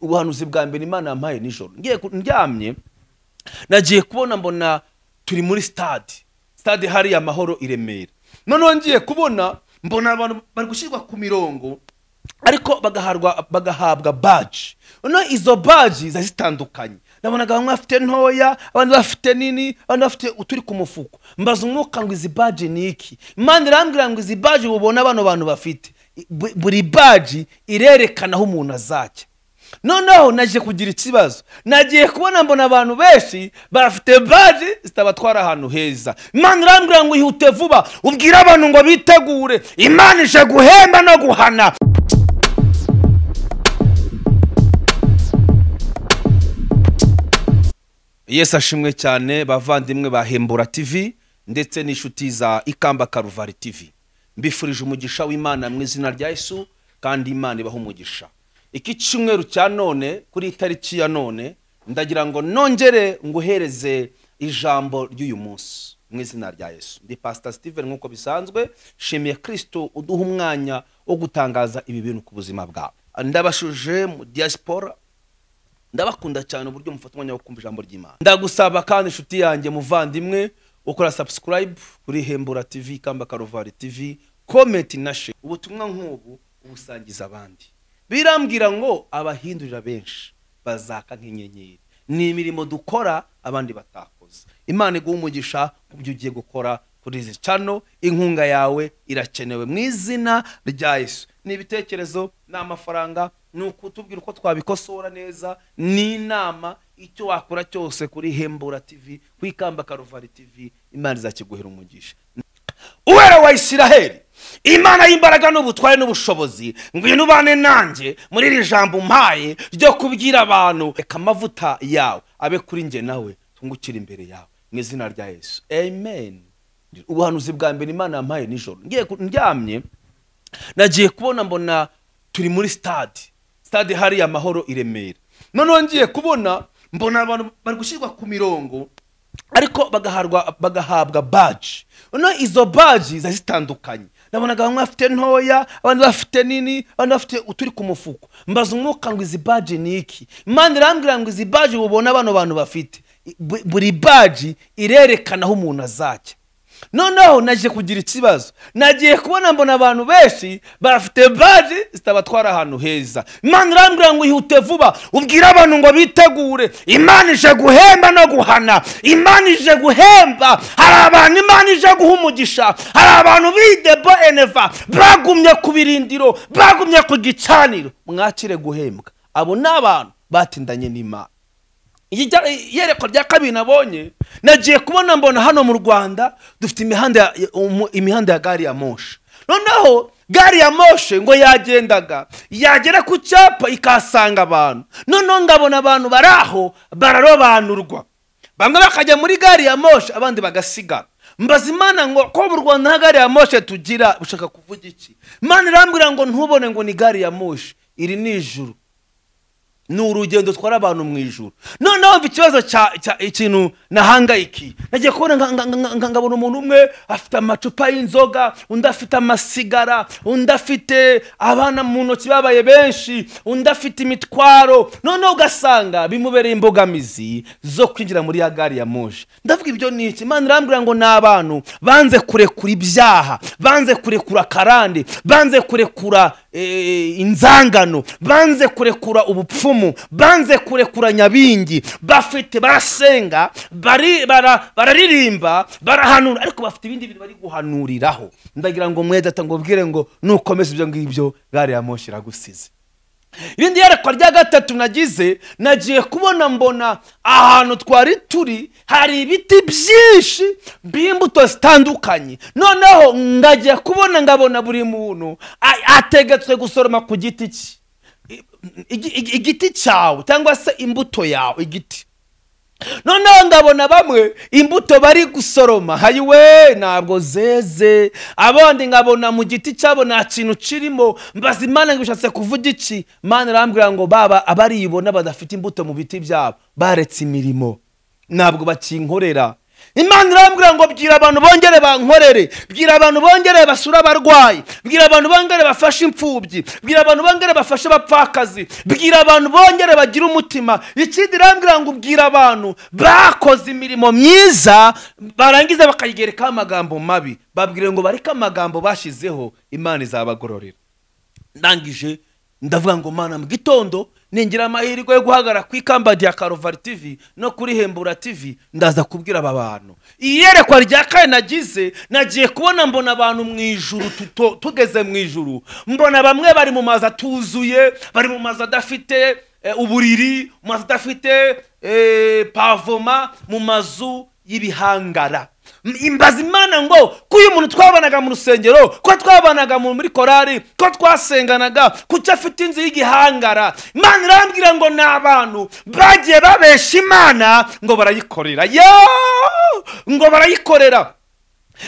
ubuhanuzi bwa mbere imana yampaye nijoro ngiye ku- ndyamye nagiye kubona mbona turi muri stade stade hariya amahoro i remera noneho ngiye kubona mbona abantu bari gushyirwa ku mirongo ariko bagaharwa bagahabwa baji noneho izo baji ziba zitandukanye nabonaga bamwe bafite ntoya abandi bafite nini abandi bafite uturi ku mufuko mbaza umwuka ngo izi baji ni iki imana irambwira ngo izi baji bubona bano bantu bafite Bu- buri baji irerekana aho umuntu azajya noneho nagiye kugira ikibazo nagiye kubona mbona abantu benshi bafite baji zitabatwara ahantu heza imana irambwira ngo ihute vuba ubwire abantu ngo bitegure imana ije guhemba no guhana yesu ashimwe cyane bavandimwe ba hembura tv ndetse n'inshuti za ikamba karuvari tv mbifurije umugisha w'imana mu izina rya yesu kandi imana ibaha umugisha iki cyumweru cya none kuri itariki ya none ndagira ngo nongere nguhereze ijambo ry'uyu munsi mu izina rya yesu ndi pasita steven nk'uko bisanzwe nshimiye kirisito uduha umwanya wo gutangaza ibi bintu ku buzima bwawe ndabashuje mu diaspora ndabakunda cyane uburyo mufata umwanya wo kumva ijambo ry'imana ndagusaba kandi inshuti yanjye muvandimwe ukora subscribe kuri hembura tv kamba karuvari tv comment na share ubutumwa nk'ubu ubusangiza abandi birambwira ngo abahindurira benshi bazaka nk'inyenyeri ni imirimo dukora abandi batakoze imana iguha umugisha ku byo ugiye gukora kuri izi cano inkunga yawe irakenewe mu izina rya yesu ni ibitekerezo ni amafaranga ni ukutubwira uko twabikosora neza ni inama icyo wakora cyose kuri hembura tv ku ikamba karuvari tv imana izakiguhera umugisha uwera wa isiraheli imana y'imbaraga n'ubutware n'ubushobozi ngwino ubane nanjye muri iri jambo mpaye ryo kubwira abantu reka amavuta yawe abe kuri njye nawe tungukire imbere yawe mu izina rya yesu amen ubuhanuzi bwa mbere imana yampaye nijoro ngiye ku- ndyamye nagiye kubona mbona turi muri stade stade hariya amahoro i remera noneho ngiye kubona mbona abantu bari gushyirwa ku mirongo ariko bagaharwa bagahabwa baji noneho izo baji ziba zitandukanye nabonaga bamwe bafite ntoya abandi bafite nini abandi bafite uturi ku mufuko mbaza umwuka ngo izi baji ni iki imana irambwira ngo izi baji bubona bano bantu bafite Bu- buri baji irerekana aho umuntu azajya noneho nagiye kugira ikibazo nagiye kubona mbona abantu benshi bafite baji zitabatwara ahantu heza imana irambwira ngo ihute vuba ubwire abantu ngo bitegure imana ije guhemba no guhana imana ije guhemba hari abantu imana ije guha umugisha hari abantu bidebo eneva bagumye ku birindiro bagumye ku gicaniro mwakire guhembwa abo ni abantu batindanye n'imana Iyi jya- iyerekwa rya kabiri nabonye nagiye kubona mbona hano mu rwanda dufite imihanda ya- ya- umu- imihanda ya gari ya moshi noneho gari ya moshi ngo yagendaga yagera ku cyapa ikahasanga abantu noneho ngabona abantu bari aho bararobanurwa bamwe bakajya muri gari ya moshi abandi bagasigara mbaza imana ngo ko mu rwanda nta gari ya moshi tugira ushaka kuvuga iki imana irambwira ngo ntubone ngo ni gari ya moshi iri ni ijuru ni urugendo dutwara abantu mu ijoro noneho mva ikibazo cya cya- ikintu nahangayikiye nagiye kubona nga- nga- nga- nga- ngabona umuntu umwe afite amacupa y'inzoga undi afite amasigara undi afite abana mu ntoki babaye benshi undi afite imitwaro noneho ugasanga bimubereye imbogamizi zo kwinjira muri ya gari ya moshi ndavuga ibyo ni iki imana irambwira ngo ni abantu banze kurekura ibyaha banze kurekura akarande banze kurekura eh, inzangano banze kurekura ubupfumu banze kurekura nyabingi bafite barasenga bari- bara- bararirimba barahanura ariko bafite ibindi bintu bari guhanuriraho ndagira ngo mwede atangubwire ngo nukomeza ibyo ngibyo gare ya moshi iragusize irindi yerekwa rya gatatu nagize nagiye kubona mbona ahantu twari turi hari ibiti byinshi by'imbuto zitandukanye noneho ngagiye kubona ngabona buri muntu a- ategetswe gusoroma ku giti cye I- igi- igi- igiti cyawe cyangwa se imbuto yawe igiti noneho ndabona bamwe imbuto bari gusoroma hayiwe ntabwo zeze abandi nkabona mu giti cyabo nta kintu kirimo mbaza imana ngo bishatse kuvuga iki imana irambwira ngo baba abaribona badafite imbuto mu biti byabo baretse imirimo ntabwo bakinkorera imana irambwira ngo bwira abantu bongere bankorere bwira abantu bongere basure abarwayi bwira abantu bongere bafashe imfubyi bwira abantu bongere bafashe abapfakazi bwira abantu bongere bagire umutima ikindi irambwira ngo ubwira abantu bakoze imirimo myiza barangiza bakayigerekaho amagambo mabi babwire ngo bareke amagambo bashyizeho imana izabagororera ndangije ndavuga ngo mana mu gitondo ningira amahirwe yo guhagarara ku ikamba rya karuvari tivi no kuri hembura tivi ndaza kubwira aba bantu iyerekwa rya kane nagize nagiye kubona mbona abantu mu ijuru tuto- tugeze mu ijuru mbona bamwe bari mu mazu atuzuye bari mu mazu adafite eh, uburiri mu mazu adafite eh, pavoma mu mazu y'ibihangara M- imbaza imana ngo ko uyu muntu twabanaga mu rusengero ko twabanaga mu- muri korari ko twasenganaga kuki afite inzu y'igihangara imana irambwira ngo ni abantu bagiye babesha imana ngo barayikorera yoo ngo barayikorera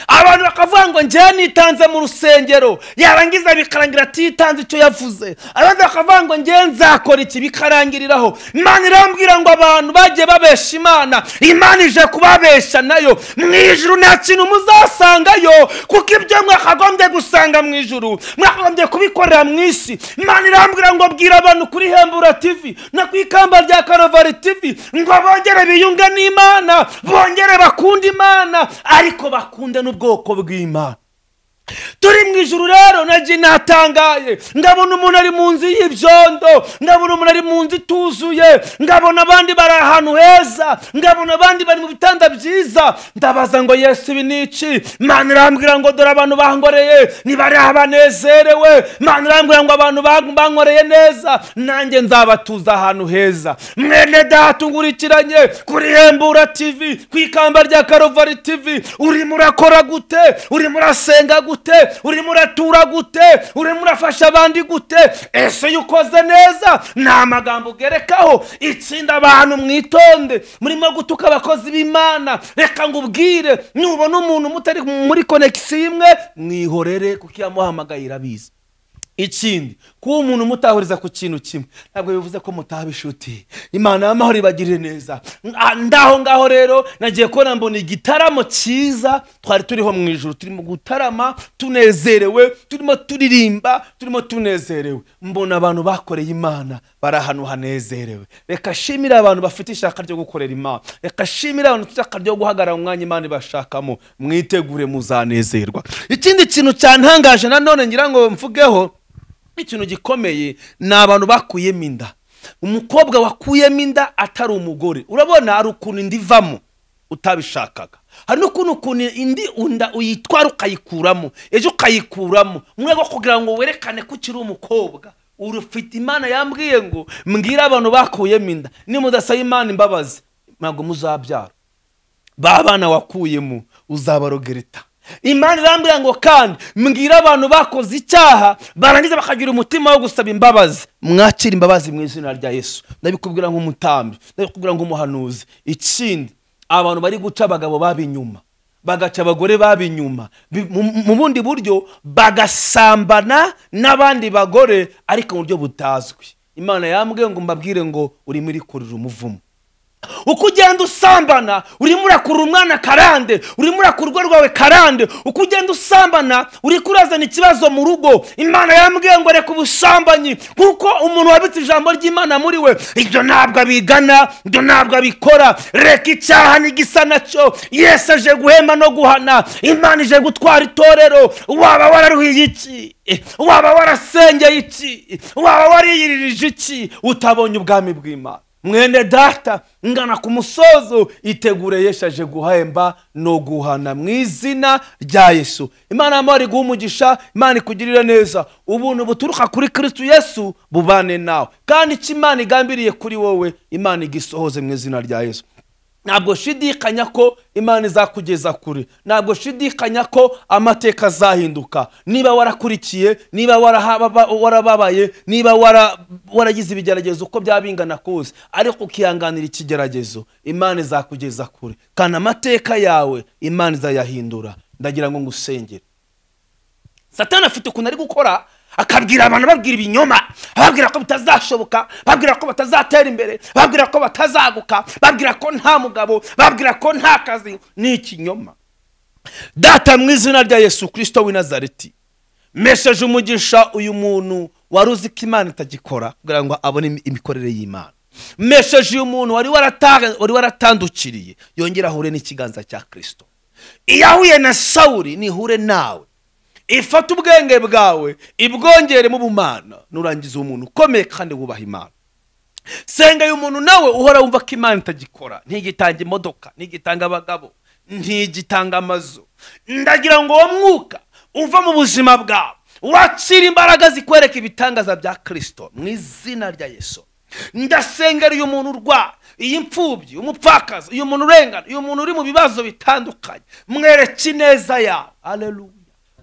abantu bakavuga ngo njyewe nitanze mu rusengero yarangiza bikarangira atitanze icyo yavuze abandi bakavuga ngo njyewe nzakora iki bikarangiriraho imana irambwira ngo abantu bagiye babesha imana imana ije kubabesha nayo mu ijuru nta kintu muzasangayo kuko ibyo mwakagombye gusanga mu ijuru mwakagombye kubikorera mu isi imana irambwira ngo bwira abantu kuri hembura tivi no ku ikamba rya karovari tivi ngo bongere biyunge n'imana bongere bakunda imana ariko bakunde n'ubwoko bw'imana turi mu ijuru rero nagiye natangaye ndabona umuntu ari mu nzu y'ibyondo ndabona umuntu ari mu nzu ituzuye ngabona abandi bari ahantu heza ngabona abandi bari mu bitanda byiza ndabaza ngo yesu ibi ni iki imana irambwira ngo dore abantu bangoreye nibariha banezerewe imana irambwira ngo abantu bang- bankoreye neza nanjye nzabatuza ahantu heza mwene dahatungurikiranye kuri hembura tivi ku ikamba rya karovari tivi urimo urakora gute urimo urasenga gute urimo uratura gute urimo urafasha abandi gute ese iyo ukoze neza ni amagambo ugerekaho itsinda abantu mwitonde murimo gutuka abakozi b'imana reka ngo ubwire nubona umuntu mutari muri konegisiyo imwe mwihorere kuko iyamuhamagaye irabizi ikindi kuba umuntu mutahuriza ku kintu kimwe ntabwo bivuze ko mutaba inshuti imana y'amahoro ibagirire neza Ah, ndaho ngaho rero nagiye kubona mbona igitaramo cyiza twari turiho mu ijoro turimo gutarama tunezerewe turimo turirimba turimo tunezerewe mbona abantu bakoreye imana bari ahantu hanezerewe reka shimire abantu bafite ishaka ryo gukorera imana reka shimire abantu bafite ishaka ryo guhagarara mu mwanya imana ibashakamo mwitegure muzanezerwa ikindi kintu cyantangaje nanone ngira ngo mvugeho ikintu gikomeye ni abantu bakuyemo inda umukobwa wakuyemo inda atari umugore urabona hari ukuntu indi ivamo utabishakaga hari n'ukuntu ukuntu indi unda uyitwara ukayikuramo ejo ukayikuramo mu rwego rwo kugira ngo werekane ko ukiri umukobwa urufite imana yambwiye ngo mbwire abantu bakuyemo inda nimudasaba imana imbabazi ntabwo muzabyara ba bana wakuyemo uzabarogereta imana irambwira ngo kandi mbwira abantu bakoze icyaha barangiza bakagira umutima wo gusaba imbabazi mwakira imbabazi mu izina rya yesu ndabikubwira nk'umutambi ndabikubwira nk'umuhanuzi ikindi abantu bari guca abagabo baba inyuma bagaca abagore baba inyuma Bi- mu- mu bundi buryo bagasambana n'abandi bagore ariko mu buryo butazwi imana yambwiye ngo mbabwire ngo urimo urikurira umuvumo uko ugenda usambana urimo urakurura umwana karande urimo urakura urugo rwawe karande uko ugenda usambana uri kurazana ikibazo mu rugo imana yambwiye ngo reka ubusambanyi kuko umuntu wabitse ijambo ry'imana muri we ibyo ntabwo abigana ibyo ntabwo abikora reka icyaha n'igisa nacyo yesu aje guhema no guhana imana ije gutwara itorero waba wararuhiye iki Eh, waba warasengeye iki waba wariyiririje iki utabonye ubwami bw'imana mwene data ngana ku musozo itegure yeshaje guhemba no guhana mu izina rya yesu imana y'amahoro iguha umugisha imana ikugirire neza ubuntu buturuka kuri kristu yesu bubane nawe kandi icyo imana igambiriye kuri wowe imana igisohoze mu izina rya yesu ntabwo shidikanya ko imana izakugeza kure ntabwo shidikanya ko amateka azahinduka niba warakurikiye niba waraha- ba- warababaye niba wara- waragize ibigeragezo uko byaba bingana kose ariko ukihanganira ikigeragezo imana izakugeza kure kandi amateka yawe imana izayahindura ndagira ngo ngusengere satani afite ukuntu ari gukora akabwira abantu ababwira ibinyoma ababwira ko bitazashoboka babwira ko batazatera imbere babwira ko batazaguka babwira ko nta mugabo babwira ko nta kazi ni ikinyoma data mu izina rya yesu kirisito w'i nazareti mesheje umugisha uyu muntu wari uzi ko imana itagikora kugira ngo abone imi- imikorere y'imana mesheje uyu muntu wari warata- wari waratandukiriye yongera ahure n'ikiganza cya kirisito iyo ahuye na sawuri nihure nawe ifate ubwenge bwawe ibwongere mu bumana nurangiza uwo muntu ukomeye kandi wubaha imana senga uyu muntu nawe uhora wumva ko imana itagikora ntigitanga imodoka ntigitanga abagabo ntigitanga amazu ndagira ngo uwo mwuka uva mu buzima bwawe wakira imbaraga zikwereka ibitangaza bya kirisito mu izina rya yesu ndasengera uyu muntu urwaye iyi mfubyi umupfakazi uyu muntu urengana uyu muntu uri mu bibazo bitandukanye mwereke ineza yawe aleluya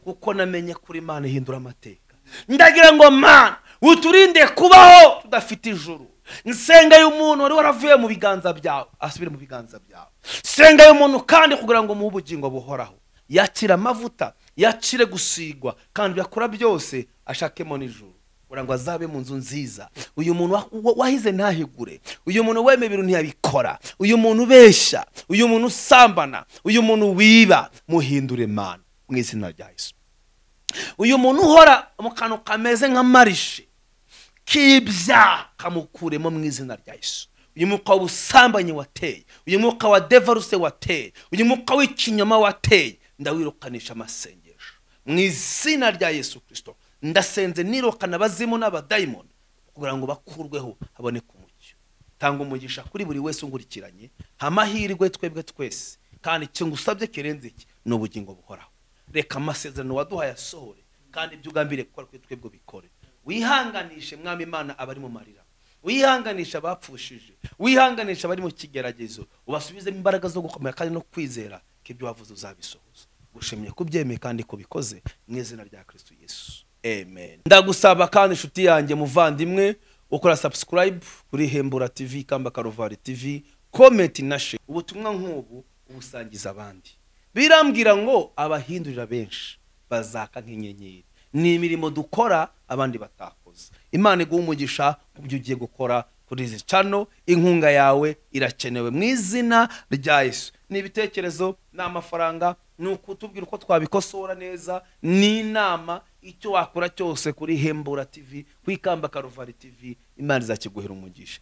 kuko namenye kuri imana ihindura amateka ndagira ngo mana uturinde kubaho tudafite ijuru nsenga y'umuntu wari waravuye mu biganza byawe asubire mu biganza byawe senga y'umuntu kandi kugira ngo umuhe ubugingo buhoraho yakire amavuta yakire gusigwa kandi yakora byose ashakemo n'ijuru kugira ngo azabe mu nzu nziza uyu muntu wa- wa- wahize ntahigure uyu muntu wemeye ibintu ntiyabikora uyu muntu ubeshya uyu muntu usambana uyu muntu wiba muhindure mana mu izina rya yesu uyu muntu uhora mu kantu kameze nka marishi k'ibyaha kamukuremo mu izina rya yesu uyu mwuka w'ubusambanyi wateye uyu mwuka wa devaruse wateye uyu mwuka w'ikinyoma wateye ndawirukanisha amasengesho mu izina rya yesu kirisito ndasenze nirukana abazimu n'abadayimoni kugira ngo bakurweho haboneke umucyo tanga umugisha kuri buri wese ungurikiranye amahirwe twebwe twese kandi icyo ngusabye kirenze iki ni ubugingo buhoraho reka amasezerano waduhaye asohore kandi ibyo ugambiriye gukora kuri twebwe bikore wihanganishe mwami imana abari mu marira wihanganisha abapfushije wihanganisha abari mu kigeragezo ubasubizemo imbaraga zo gukomera kandi no kwizera ko ibyo wavuze uzabisohoza gushimye kubyemeye kandi ko bikoze mu izina rya kristo yesu amen ndagusaba kandi inshuti yanjye muvandimwe ukora subscribe kuri hembura tv kamba karuvari tv comment na share ubutumwa nk'ubu ubusangiza abandi birambwira ngo abahindurira benshi bazaka nk'inyenyeri ni imirimo dukora abandi batakoze imana iguha umugisha ku byo ugiye gukora kuri izi cano inkunga yawe irakenewe mu izina rya yesu ni ibitekerezo ni amafaranga ni ukutubwira uko twabikosora neza ni inama icyo wakora cyose kuri hembura tv ku ikamba karuvari tv imana izakiguhera umugisha